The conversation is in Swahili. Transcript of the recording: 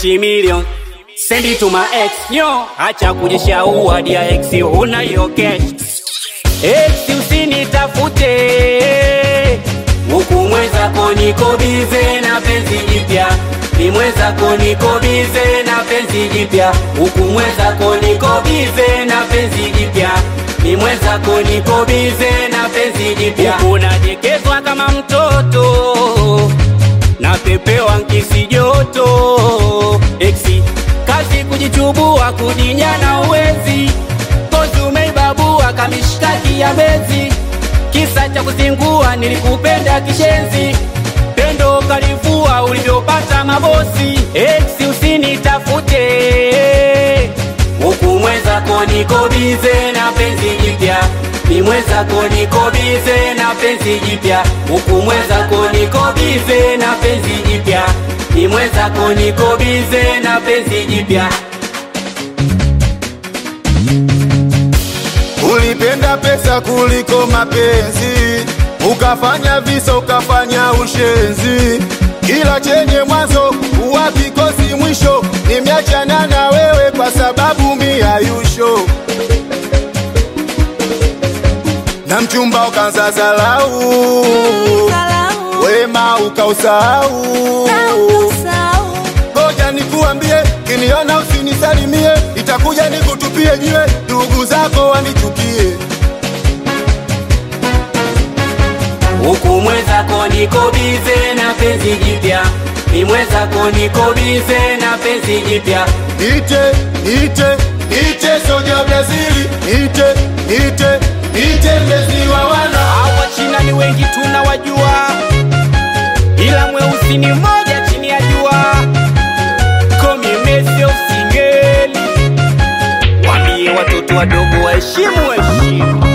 multimillion Send it to my ex nyo, acha kujishaua dia ex, una hiyo cash ex, usinitafute huku mwenzako niko bize na penzi jipya ni mwenzako niko bize na penzi jipya huku mwenzako niko bize na penzi jipya ni mwenzako niko bize na penzi jipya huku najekezwa kama mtoto napepewa nkisi joto eksi kazi kujichubua kujinyana uwezi kozi umeibabua kamishkaki ya bezi kisa cha kuzingua nilikupenda kishenzi pendo kalivua ulivyopata mabosi eksi usinitafute huku mwenzako niko bize na penzi jipya ni mwenzako niko bize na penzi jipya huku mwenzako niko bize na penzi jipya ni mwenzako niko bize na penzi jipya Ulipenda pesa kuliko mapenzi, ukafanya visa, ukafanya ushenzi. Kila chenye mwanzo huwa kikosi mwisho. Nimeachana na wewe kwa sababu mi hayusho, na mchumba ukaanza zalau, wema ukausahau. Ngoja nikuambie, kiniona usinisalimie, itakuja nikutupie jiwe, ndugu zako wanichukie. huku mwenzako niko bize na penzi jipya ni mwenzako niko bize na penzi jipya Nite, nite, nite soja Brazili, nite, nite, nite mlezi wa wana. hawa china ni wengi tunawajua ila mweusi ni mmoja chini ya jua komi Messi of singeli wambie watoto wadogo waheshimu heshimu